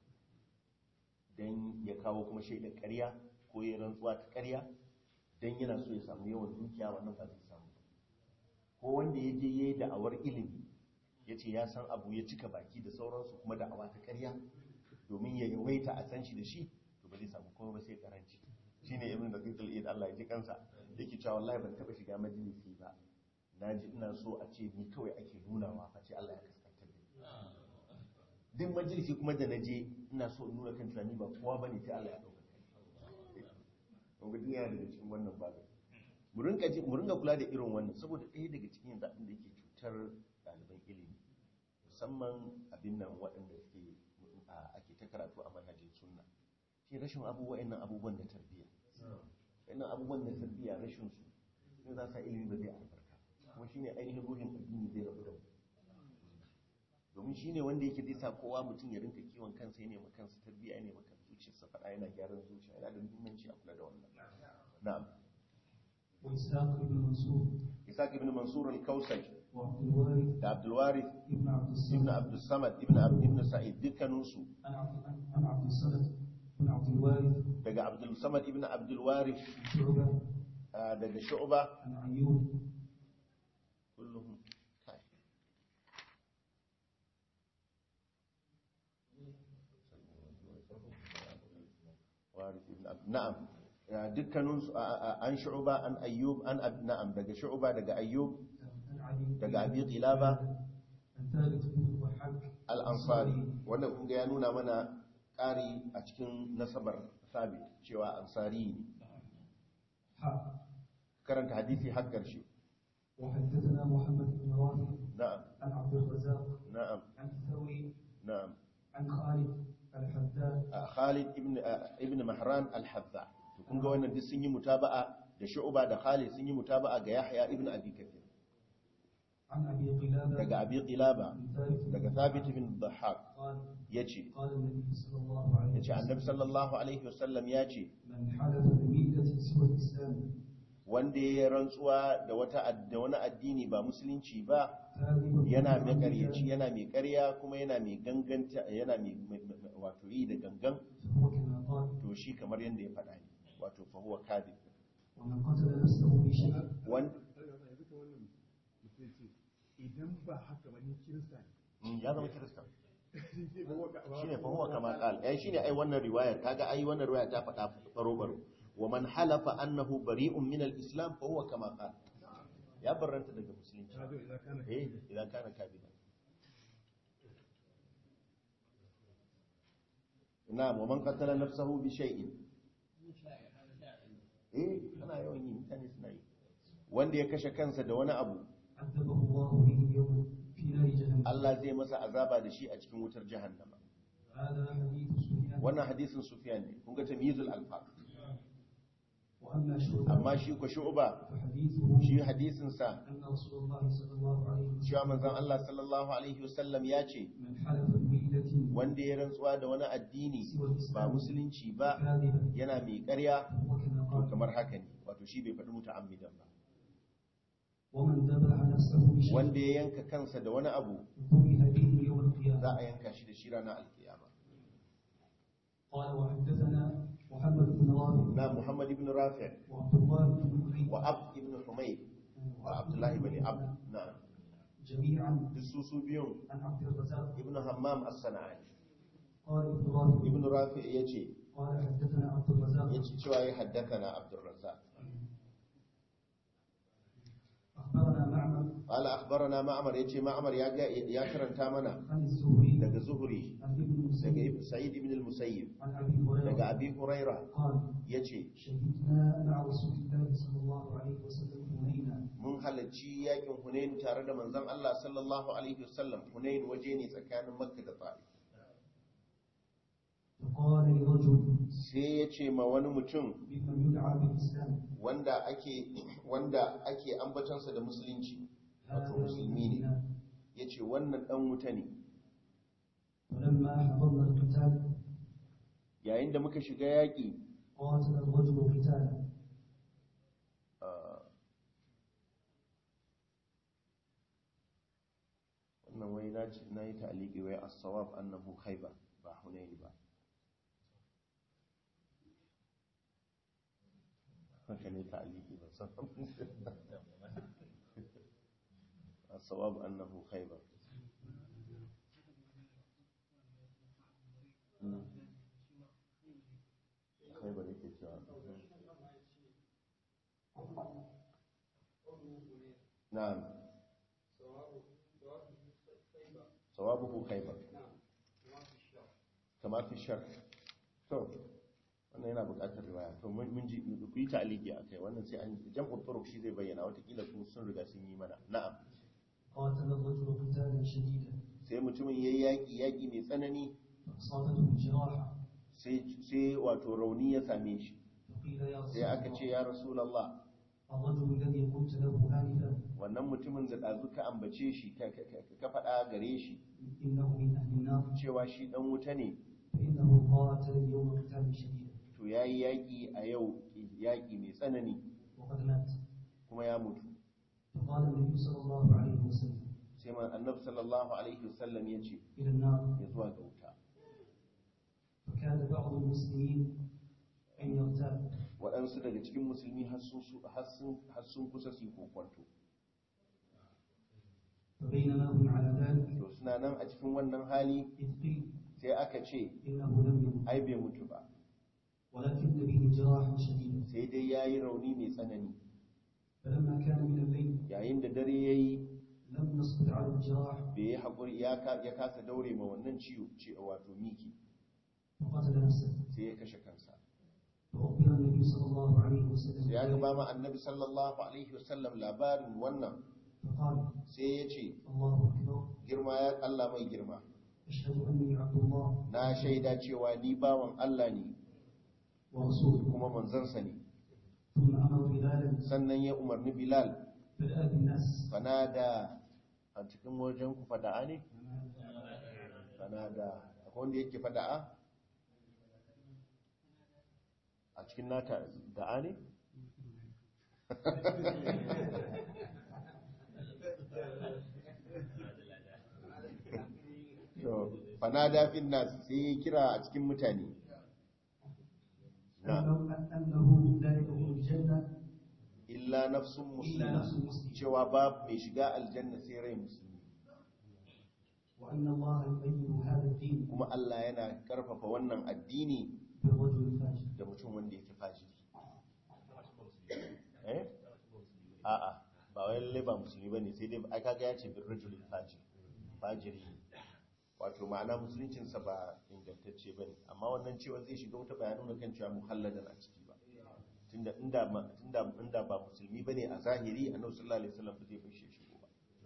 dan ya kawo kuma shaidar ƙarya ko ya rantsuwa ta ƙarya dan yana so ya samu yawan dukiya wannan ba zai samu ko wanda ya je ya yi da'awar ilimi ya ce ya san abu ya cika baki da sauransu kuma da'awa ta karya domin ya yawaita a san shi da shi to ba zai samu kuma ba sai karanci shi ne ibn da kai Allah ya ji kansa yake cewa wallahi ban taba shiga majalisi ba na ji ina so a ce ni kawai ake nunawa a ce Allah ya kaskantar da ni duk majalisi kuma da na je ina so in nuna kan cewa ni ba kowa bane sai Allah ya dauka kai kun ga duniya daga cikin wannan babu mu rinka ji mu rinka kula da irin wannan saboda ɗaya daga cikin yanzu abin da yake cutar ɗaliban ilimi musamman abin nan waɗanda suke a- ake ta karatu a manhajin sunna shi rashin abubuwan nan abubuwan da tarbiyya wannan abubuwan da tarbiyya rashin su sai za sa ilimi ba zai albarka kuma shine ainihin ruhin addini zai rabu da mu domin shine wanda yake zai sa kowa mutum ya rinka kiwon kansa ya nema kansa tarbiyya ya nema kansa zuciyarsa faɗa yana gyaran zuciya yana da muhimmanci a kula da wannan na'am وإسحاق بن منصور Isaac ibn Mansur al-Kausaj وعبد الوارث da Abdul Warith ابن عبد ibn الصمد Abdul Samad ibn Abd ibn Sa'id dukkaninsu عن عبد عن عبد الصمد بن عبد الوارث daga Abdul Samad ibn Abdul Warith عن شعبة ah, daga Shu'ba عن أيوب kulluhum kai Warith ibn Abd na'am Ah, dukkaninsu ah, ah, an Shu'ba an Ayyub an Ab- na'am daga Shu'ba daga Ayyub عن أبي daga Abi Qilaba عن ثابت بن الضحاك al-Ansari wannan kun ga ya nuna mana ƙari a cikin nasabar Thabit cewa Ansari ne حاء karanta hadisi har ƙarshe وحدثنا محمد بن رافع na'am عن عبد الرزاق na'am عن الثوري na'am عن خالد الحذاء a Khalid ibn a, ibn Mahran al-Hadza to kun ga wannan duk sun yi mutaba'a da Shu'ba da Khalid sun yi mutaba'a ga Yahya ibn Abi Kathir عن أبي قلابة daga Abi Qilaba عن ثابت daga Thabit ibn Dhahhak قال yace قال النبي صلى الله عليه yace Annabi sallallahu alaihi wasallam yace من حلف بملة سوى الإسلام wanda ya rantsuwa da wata ad- da wani addini ba musulunci ba كاذبا yana mai متعمدا ƙaryaci yana mai ƙarya kuma yana mai ganganta yana mai mai- mai- wato yi da gangan فهو كما قال to shi kamar yadda ya faɗa ne wato fa huwa kadhib ومن قتل نفسه بشيء wan yanzu ka wannan mutum ce idan ba haka ba ni kirista ne mm, ya zama kirista shi ke ba waka ba shine fa huwa kama qal ai shine ai wannan riwayar kaga ai wannan riwaya ta faɗa baro baro wa man halafa annahu bari'un min al-islam fa huwa kama qal ya barranta daga musulunci ya zo idan kana eh idan kana kabila na'am wa man qatala nafsahu bi shay'in eh ana yawan yi mutane suna yi wanda ya kashe kansa da wani abu عذبه الله به اليوم في نار جهنم Allah zai masa azaba da shi a cikin wutar jahannama هذا حديث سفيان wannan hadisin Sufyan ne kun ga tamyizul alfaq وأما شعبة amma shi ko shu'ba فحديثه shi hadisin sa أن رسول الله صلى الله عليه cewa وسلم manzon Allah sallallahu alaihi wasallam ya ce من حلف بملة wanda ya rantsuwa da wani addini سوى ba الإسلام musulunci ba كاذبا yana mai ƙarya فهو كما to قال kamar haka ne wato shi bai faɗi muta'ammidan ba ومن ذبح نفسه بشيء wanda ya yanka kansa da wani abu ذبح به يوم القيامة za a yanka shi da shi ranar alkiyama قال وحدثنا محمد بن رافع na Muhammad ibn Rafi' وعبد الله بن حميد wa Abd ibn Humayd wa Abdullah ibn Abd na جميعا duk su su biyun عن عبد الرزاق ibn Hammam as-Sana'ani قال ابن رافع ibn Rafi' yace قال حدثنا عبد الرزاق yace cewa ya haddathana Abdul Razzaq أخبرنا معمر قال أخبرنا معمر يجي معمر يا يا كرنتا منا عن الزهري daga Zuhri عن ابن daga مسيب Ibn- Sa'id ibn al-Musayyib عن أبي daga هريرة Abi Huraira قال yace شهدنا مع رسول الله صلى الله عليه وسلم هنينا mun halarci yakin Hunain tare da manzon Allah sallallahu alaihi wasallam Hunain waje ne tsakanin Makka da Ta'if فقال لرجل sai ya ce ma wani mutum ممن يدعى بالإسلام wanda ake wanda ake ambatansa da musulunci هذا wato musulmi ne منا ya ce wannan dan wuta ne فلما حضرنا القتال yayin da muka shiga yaƙi قاتل الرجل قتالا ah, wannan wai na ce na yi ta'aliki wai as-sawab annahu khaybar ba hunayn ba haka ne ta'aliki ba san الصواب أنه خيبر مم. خيبر yake cewa نعم صوابه خيبر كما في الشرح to wannan yana buƙatar riwaya to mun mun ji ku yi ta'aliki akai wannan sai an jam'u turuq shi zai bayyana watakila su sun riga sun yi mana na'am قاتل الرجل قتالا شديدا sai mutumin yayi yaki yaki mai tsanani فأصابته جراحة sai sai wato rauni ya same shi فقيل يا رسول sai aka ce الله ya rasulullah الرجل الذي قلت له آنفا wannan mutumin da ɗazu ka ambace shi ka ka- ka- ka faɗa gare shi إنه من أهل النار cewa shi ɗan wuta ne فإنه قاتل اليوم قتالا شديدا to ya yi yaƙi a yau yaƙi mai tsanani وقد مات kuma ya mutu فقال النبي صلى الله عليه وسلم sai man annabi sallallahu alaihi wasallam ya ce إلى النار ya zuwa ga wuta فكان بعض المسلمين أن يغتاب waɗansu daga cikin musulmi har sun su- har sun- har sun kusa su yi kokwanto فبينما هم على ذلك to suna nan a cikin wannan hali إذ قيل sai aka ce إنه لم يمت ai bai mutu ba ولكن به جراحا شديدا sai dai ya yi rauni mai tsanani فلما كان من الليل yayin da dare ya yi لم نصبر على الجراح bai yi haƙuri ya ka- ya kasa daure ma wannan ciwo ce wato miki وقتل نفسه sai ya kashe kansa فأخبر النبي صلى الله عليه وسلم sai ya بذلك gaba ma annabi sallallahu alaihi wasallam labarin wannan فقال sai ya ce الله أكبر girma ya Allah mai girma أشهد أني عبد الله na shaida cewa ni bawan Allah ne ورسوله kuma manzansa ne ثم أمر بلالا sannan ya umarni Bilal بدأ بالناس fanada a cikin wajen ku fada'a ne fanada akwai wanda yake fada'a a cikin nata da'a ne to fanada fin nas sai ya kira a cikin mutane na أنه أنه لا يدخل الجنة illa nafsun إلا نفس muslima مسلم cewa babu mai shiga aljanna sai rai musulmi وأن الله يؤيد هذا الدين kuma Allah yana karfafa wannan addini بالرجل الفاجر da mutum wanda yake fajiri eh a'a ba wai lalle ba musulmi bane sai dai ai kaga ya ce bir rajulil fajir fajiri ne. wato ma'ana musuluncin sa ba ingantacce bane amma wannan cewa zai shiga wata bayanin nuna kan cewa muhalladan a ciki ba tunda inda ma- tunda inda ba musulmi bane a zahiri annabi sallallahu alaihi wasallam ba zai bar shi ya shigo ba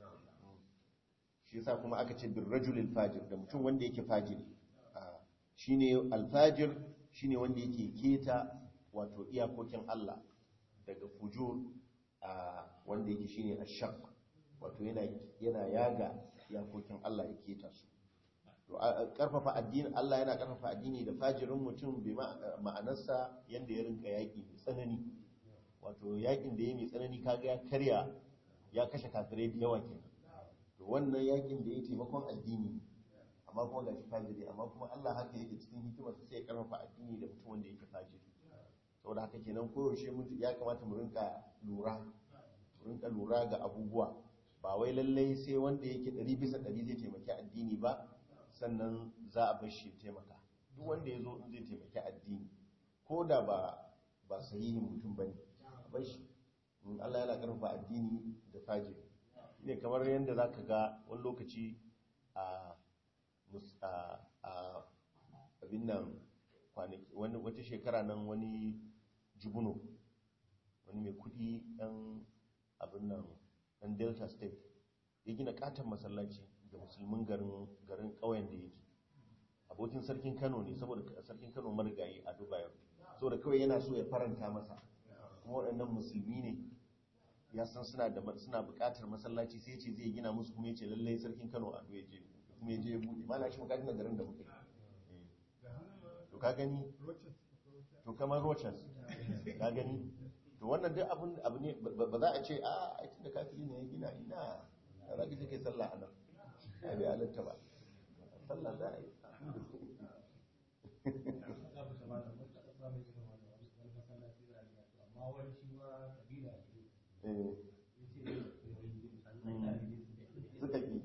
shi yasa kuma aka ce bir rajulil fajir da mutum wanda yake fajiri Ah, shine alfajir shine wanda yake keta wato iyakokin Allah daga fujur a wanda yake shine ashaq wato yana yana yaga iyakokin Allah ya keta su to a- a- karfafa addini Allah yana karfafa addini da fajirin mutum bi ma- ma'anarsa yanda ya rinka yaki mai tsanani wato yakin da ya mai tsanani kaga ya karya ya kashe kafirai da yawa kenan to wannan yakin da ya taimakon addini amma kuma ga shi fajiri amma kuma Allah haka yake cikin hikimarsa sai ya karfafa addini da mutum wanda yake fajiri saboda haka kenan koyaushe mutu ya kamata mu rinka lura mu rinka lura ga abubuwa ba wai lallai sai wanda yake ɗari bisa ɗari zai taimaki addini ba sannan za a bar shi ya taimaka duk wanda ya zo in zai taimaki addini ko da ba ba sahihin mutum ba ne a bar shi in Allah yana karfafa addini da fajiri ne kamar yadda za ka ga wani lokaci a mus- a a abin nan kwanaki wani wata shekara nan wani jibuno wani mai kudi ɗan abin nan ɗan delta state ya gina katon masallaci ga musulmin garin garin ƙauyen da yake abokin sarkin kano ne saboda sarkin kano marigayi a dubai saboda kawai yana so ya faranta masa kuma waɗannan musulmi ne ya san suna da suna buƙatar masallaci sai ce zai gina musu kuma ya ce lallai sarkin kano a ya je kuma ya je ya buɗe mana shi maka gina garin da muke to ka gani to kamar rochas ka gani to wannan duk abun abu ne ba ba za a ce a aikin da kafiri ne ya gina ina ya za ka je kai sallah a nan ya bai halatta ba sallah za a yi eh yaki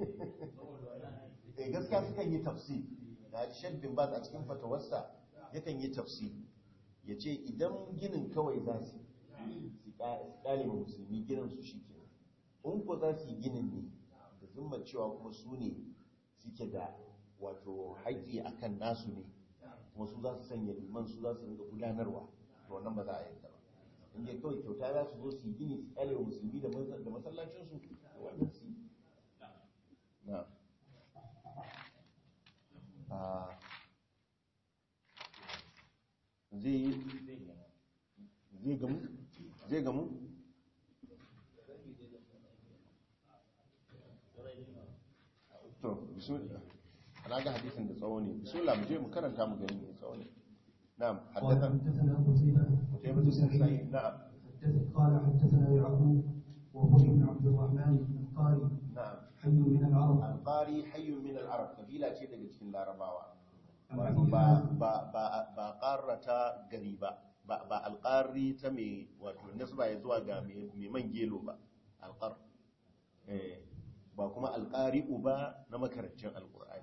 eh gaskiya sukan yi tafsir da Sheikh bin Baz a cikin fatawarsa yakan yi tafsir ya ce idan ginin kawai za su su kale ma musulmi ginin su shi ke in ko za su yi ginin ne da zumma cewa kuma su ne suke da wato haƙƙi akan nasu ne kuma su za su sanya liman su za su rinka gudanarwa to wannan ba za a yadda ba in dai kawai kyauta za su zo su yi gini su kale wa musulmi da masallacinsu da wannan su yi na zai zai gamu zai gamu to bismillah ana ga hadisin da tsawo ne bismillah mu je mu karanta mu gani mai tsawo ne na'am قال haddathan حدثنا قتيبة قتيبة بن سعيد نعم حدث- قال حدثنا يعقوب وهو ابن عبد الرحمن القاري na'am حي من العرب alqari hayyun min al-arab kabila ce daga cikin larabawa عن wato أبي ba هازم ba ba ba qarrata gari ba ba ba alqari ta me wato nasba ya zuwa ga me me man gelo ba alqar eh ba kuma alqari'u ba na makarancin alqur'ani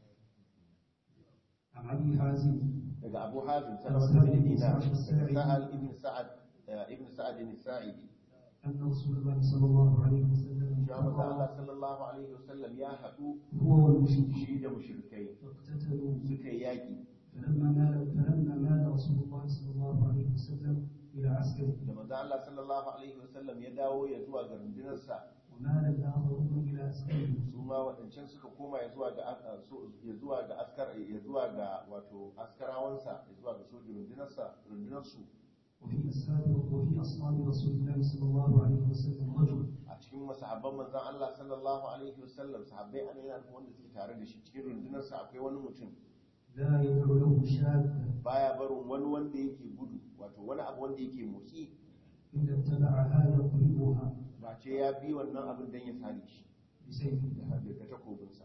عن أبي حازم daga abu hazim An salama Sa'id ibn ibn dinar Sa'd as-Sa'idi. sahal ibn sa'ad eh, ibn sa'ad as-sa'idi أن رسول الله صلى الله عليه وسلم ya manzo Allah قال sallallahu alaihi wasallam ya hadu هو والمشركين shi da mushrikai فاقتتلوا suka yi yaki فلما مال فلما مال رسول الله صلى الله عليه وسلم إلى عسكره da manzo Allah sallallahu alaihi wasallam ya dawo ya zuwa ga rundunarsa ومال الآخرون إلى عسكره su ma waɗancan suka koma ya zuwa ga a- su- ya zuwa ga askar ya zuwa ga wato askarawansa ya zuwa ga sojin rundunarsa rundunarsu وفي أصحاب وفي أصحاب رسول الله صلى الله عليه وسلم رجل a cikin masahabban manzon Allah sallallahu alaihi wasallam sahabbai ana yana nufin wanda suke tare da shi cikin rundunarsa akwai wani mutum لا يدعو له شاب baya barin wani wanda yake gudu wato wani abu wanda yake motsi إذا اتبعها يضربها ba ce ya bi wannan abin don ya sare shi بسيفه da da takobinsa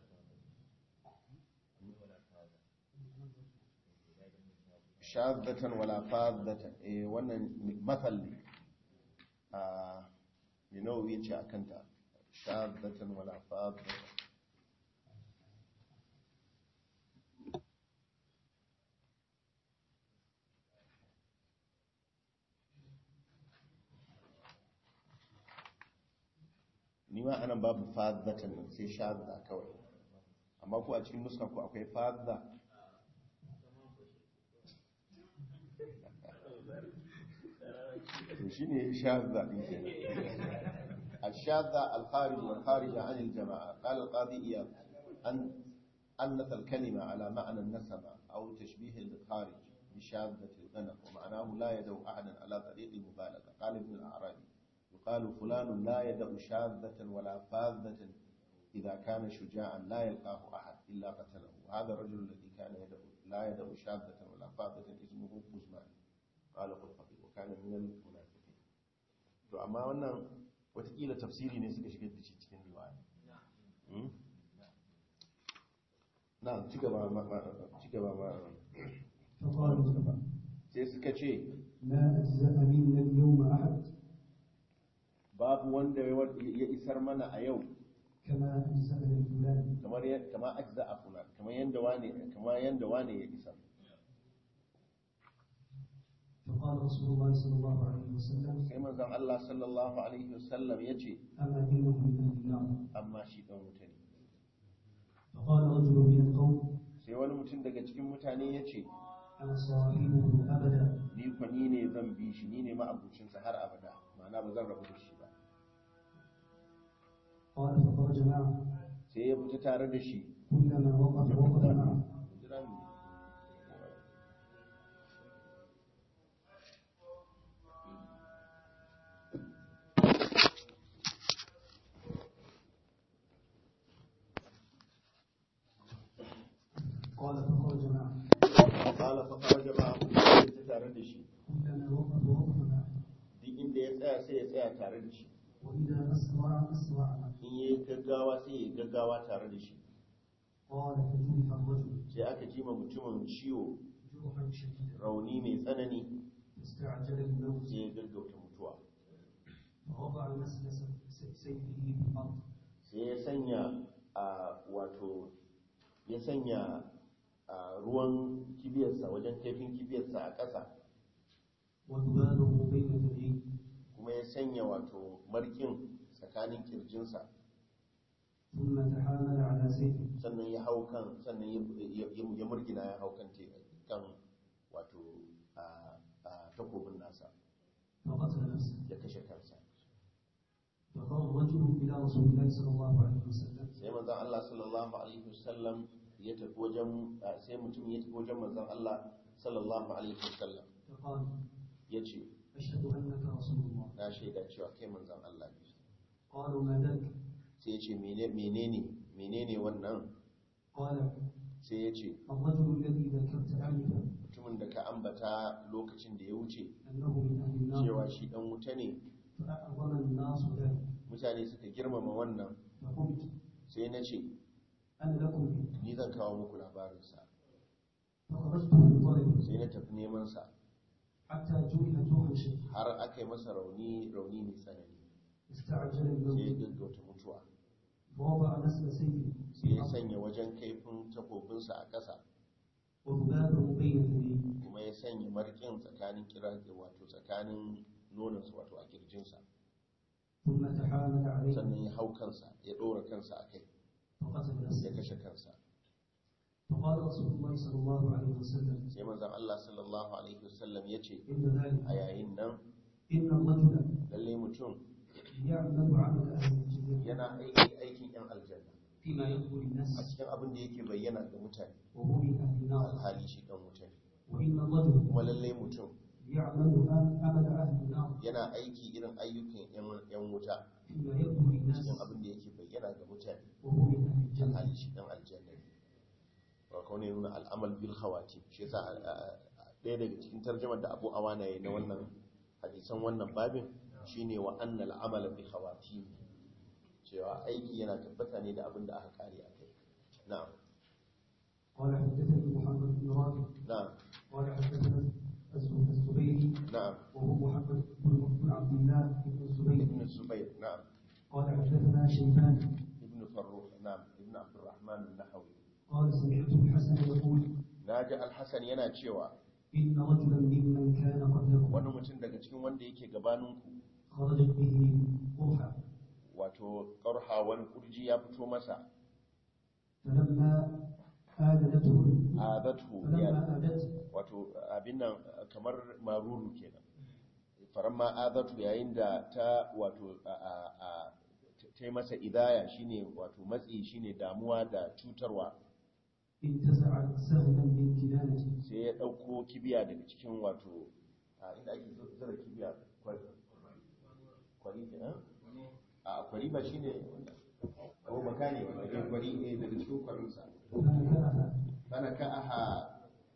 shazatan wala fadatan eh wannan mathal ne a yanawa ya ce a kanta shazatan wala fadatan ni ma anan babu fadatan nan sai shazza kawai amma ko a cikin nuska ko akwai fadda to shine shazza din kenan الشاذة الخارج والخارج عن الجماعة قال القاضي إياد أن أنث الكلمة على معنى النسمة أو تشبيه الخارج بشاذة الغنم ومعناه لا يدعو أحدا على طريق المبالغة قال ابن الأعرابي يقال فلان لا يدع شاذة ولا فاذة إذا كان شجاعا لا يلقاه أحد إلا قتله وهذا الرجل الذي كان يدع لا يدع شاذة ولا فاذة اسمه قزمان قال قرطبي وكان من المنافقين to amma wannan watakila tafsiri ne suka shigar da shi cikin riwaya Hmm? na ci gaba ma ma- ci gaba ma فقالوا sai suka ce ما أجزأ منا اليوم أحد babu wanda ya ya isar mana a yau كما أجزأ لفلان kamar ya- kama ajza a fulan kamar yanda wane kamar yanda wane ya isar فقال رسول الله صلى الله عليه وسلم sai manzon Allah sallallahu alaihi wasallam ya ce أما إنه من أهل النار amma shi dan wuta ne فقال رجل من القوم sai wani mutum daga cikin mutane ya ce أنا صاحبه أبدا ni kwa ni ne zan bi shi ni ne ma'abucinsa har abada ma'ana ba zan rabu da shi ba قال فخرج معه sai ya fita tare da shi كلما وقف وقف معه Jira mu. قال فخرج معه قال فخرج معه sai ya fita tare da shi كلما وقف وقف معه duk inda ya tsaya sai ya tsaya tare da shi وإذا أسرع أسرع معه in yi gaggawa sai ya gaggawa tare da shi قال فجرح الرجل sai aka ji ma mutumin ciwo جرحا شديدا rauni mai tsanani فاستعجل الموت sai ya gaggauta mutuwa فوضع مسلس سيفه في الأرض sai ya sanya a wato ya sanya a ruwan kibiyarsa wajen kaifin kibiyarsa a ƙasa وذبابه بين ثدييه kuma ya sanya wato markin tsakanin kirjinsa ثم تحامل على سيفه sannan ya hau kan sannan ya ya- ya murgina ya hau kan te- kan wato a a takobin nasa فقتل نفسه ya kashe kansa فقام رجل إلى رسول الله صلى الله عليه وسلم sai manzon Allah sallallahu alaihi wasallam ya tafi wajen a, sai mutum ya tafi wajen manzon Allah sallallahu alaihi wasallam فقال ya ce أشهد أنك رسول الله na shaida cewa kai manzon Allah ne قالوا ما ذاك sai ya ce "Mene- menene menene wannan قال sai ya ce الرجل الذي ذكرت آنفا mutumin da ka ambata lokacin da ya wuce أنه من أهل النار cewa shi dan wuta ne فأعظم الناس ذلك mutane suka girmama wannan فقلت sai na ce أنا لكم به ni zan kawo muku labarinsa فخرجت من طلبي sai na tafi neman sa حتى جرح جرحا شديدا har aka yi masa rauni rauni mai tsanani استعجل sai ya الموت gaggauta mutuwa ووضع نسل سيفه sai ya sanya wajen kaifin takobinsa a ƙasa وذبابه بين ثدييه kuma ya sanya markin tsakanin kira wato tsakanin nonansa wato a kirjinsa ثم تحامل عليه sannan ya hau kansa ya ɗora kansa a kai فقتل ya نفسه kashe kansa فقال رسول الله صلى الله عليه وسلم sai manzon Allah sallallahu alaihi wasallam ya ce إن ذلك a yayin nan إن الرجل lalle mutum يعمل عمل أهل الجنة yana aiki aikin yan aljanna فيما يخبر a الناس cikin abin da yake bayyana ga mutane وهو من أهل النار alhali shi dan wuta ne وإن الرجل kuma lalle mutum يعمل عمل أهل النار yana aiki irin ayyukan yan- yan wuta فيما يخبر الناس cikin abin da yake bayyana ga mutane وهو من أهل الجنة alhali shi dan aljanna ne wa kaune nuna al'amal bil khawati shi yasa a- a- a- ɗaya daga cikin tarjumar da Abu Awana yayi na wannan hadisan wannan babin shine wa annal amala bi khawati cewa aiki yana tabbata ne da abin da aka kare a kai na'am قال حدثني محمد بن رافع na'am قال حدثنا الزب- الزبيري na'am وهو محمد بن بن عبد الله بن الزبير ibn Zubair na'am قال حدثنا شيبان ibn Farruh na'am ibn Abdurrahman an-Nahawi قال سمعت الحسن يقول naji al-Hasan yana cewa إن رجلا ممن كان قبلكم wani mutum daga cikin wanda yake gabaninku خرجت به قرحة wato ƙarha wani kurji ya fito masa فلما آذنته azathu ya فلما آذته wato abin nan kamar maruru kenan faramma azatu yayin da ta wato a a- a ta yi masa idaya shine wato matsi shine damuwa da cutarwa انتزع سهلا من كنانته sai ya dauko kibiya daga cikin wato a inda ake zura kibiya kwari kwari kenan a kwari ba shine ko makane ba ne kwari ne daga cikin kwarinsa فنكأها kana ka aha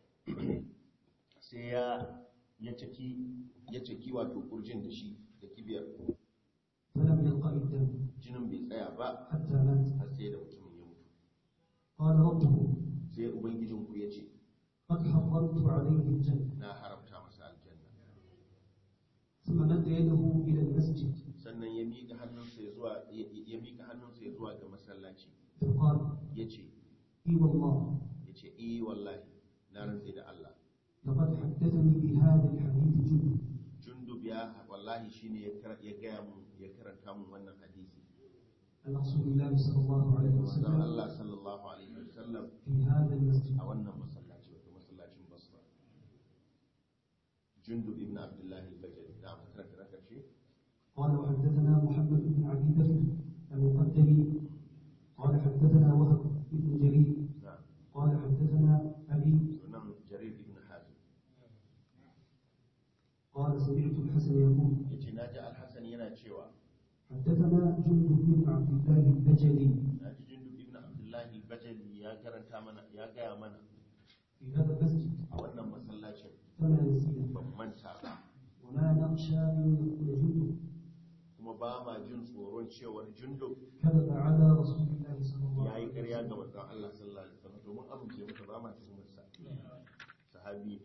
sai ya ya caki ya caki wato kurjin da shi da kibiyar فلم يلقى الدم jinin bai tsaya ba حتى مات har sai da mutumin ya mutu قال ربه sai ubangijinku ya ce قد حرمت عليه الجنة na haramta masa aljanna ثم مد يده إلى المسجد sannan ya miƙa hannunsa ya zuwa ya- ya miƙa hannunsa ya zuwa ga masallaci فقال ya ce إي والله ya ce eh wallahi na rantse da Allah لقد حدثني بهذا الحديث جند jundub ya wallahi shine ya kar- ya gaya mun ya karanta mun wannan hadisi عن رسول الله صلى الله عليه manzon وسلم Allah sallallahu alaihi wasallam في هذا المسجد a wannan masallaci wato masallacin basra jundub ibn abdullah al-bajali da aka karanta na karshe قال وحدثنا محمد بن عبد بكر المقدمي قال حدثنا وهب بن جرير na قال حدثنا أبي sunan jarir ibn hazim قال سمعت الحسن يقول yace naji al-hasan yana cewa حدثنا جند بن عبد الله البجلي naji jundub ibn abdullah al-bajali ya karanta mana ya gaya mana في هذا المسجد a wannan masallacin فما نسينا ban manta ba وما نخشى أن يقول جند kuma ba ma jin tsoron cewar jundub كذب على رسول الله صلى الله ya yi عليه ƙarya وسلم ga manzon Allah sallallahu alaihi wasallam domin amince masa ba ma tuhumar sa sahabi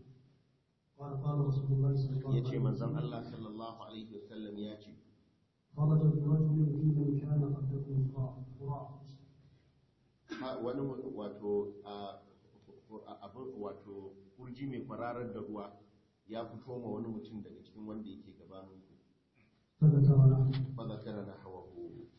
قال قال رسول الله صلى الله ya عليه ce manzon وسلم Allah sallallahu alaihi wasallam ya ce خرج برجل في من كان قبلكم قراء Ha- wani mu- wato a a- abin wato kurji mai kwararar da ruwa ya fito ma wani mutum daga cikin wanda yake gabanin ku فذكر له fa zakara na hawahu